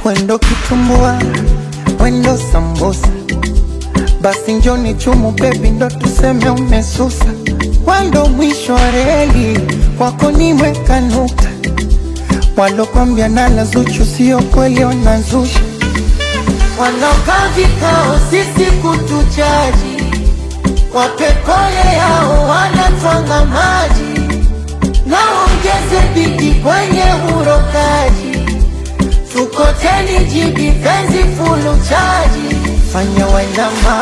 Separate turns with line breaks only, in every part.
Wendo kitumbua, wendo sambusa, basi njoni chumu bebi, ndo tuseme umesusa. Wendo mwisho wa reli, kwako nimeweka nukta. Walokwambia nala Zuchu sio kweli, wanazusha. Wanaokaa vikao sisi kutuchaji, wapekole yao wanatwanga maji, naongeze bidi kwenye urokaji tukoteni jibi penzi fulu chaji, fanya wainama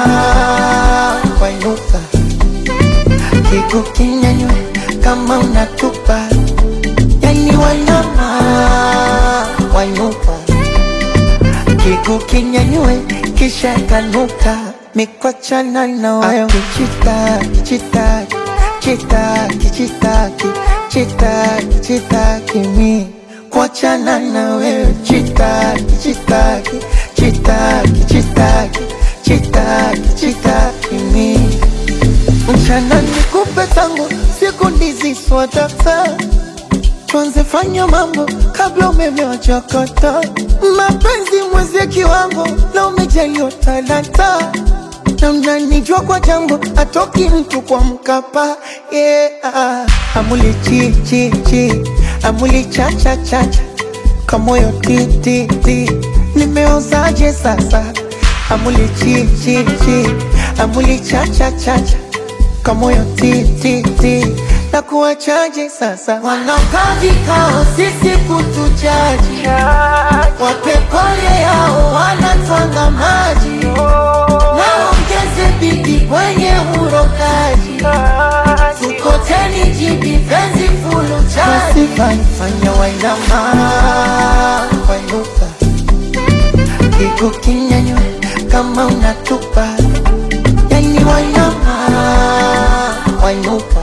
wainuka, kigu kinyanywe kama unatupa, yani wainama wainuka, kigu kinyanywe kisha kanuka, mikwachana na wayo kichitaki chitaki chitaki chitaki chitaki chitaki mi kuachana na wewe chitaki chitaki chitaki chitaki chitaki chitaki mi mchana nikupe tango siku ndizi swatata tuanze fanya mambo kabla umeme wachakata mapenzi mwezi kiwango na umejaliwa talanta na mnanijua kwa jambo atoki mtu kwa mkapa yeah. amuli chi chi chi amuli cha cha cha cha kamoyo ti ti ti nimeozaje sasa amuli chi chi chi amuli cha cha cha cha kamoyo ti ti ti na kuwachaje sasa wanakaa vikao sisi kutuchaji wapekole yao wanatwanga maji naongeze bidi kwenye urokaji tukoteni jibi penzi fulu chaji fanya wainama wainuka kigu kinyanywe kama unatupa yani wainama wainuka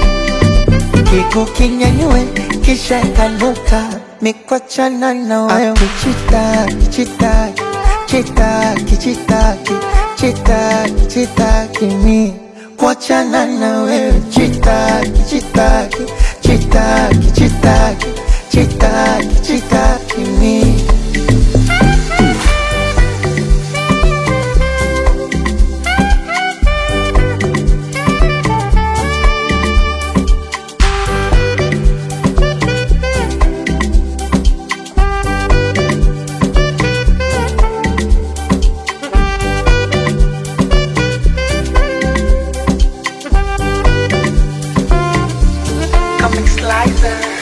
kigu kinyanywe kisha kanuka mikwachana na wayo kichitaki chitaki chitaki chitaki chitaki chitaki mi kuachana na wewe chitaki chitaki chitaki chitaki chitaki chitaki mi
Comic Slicer.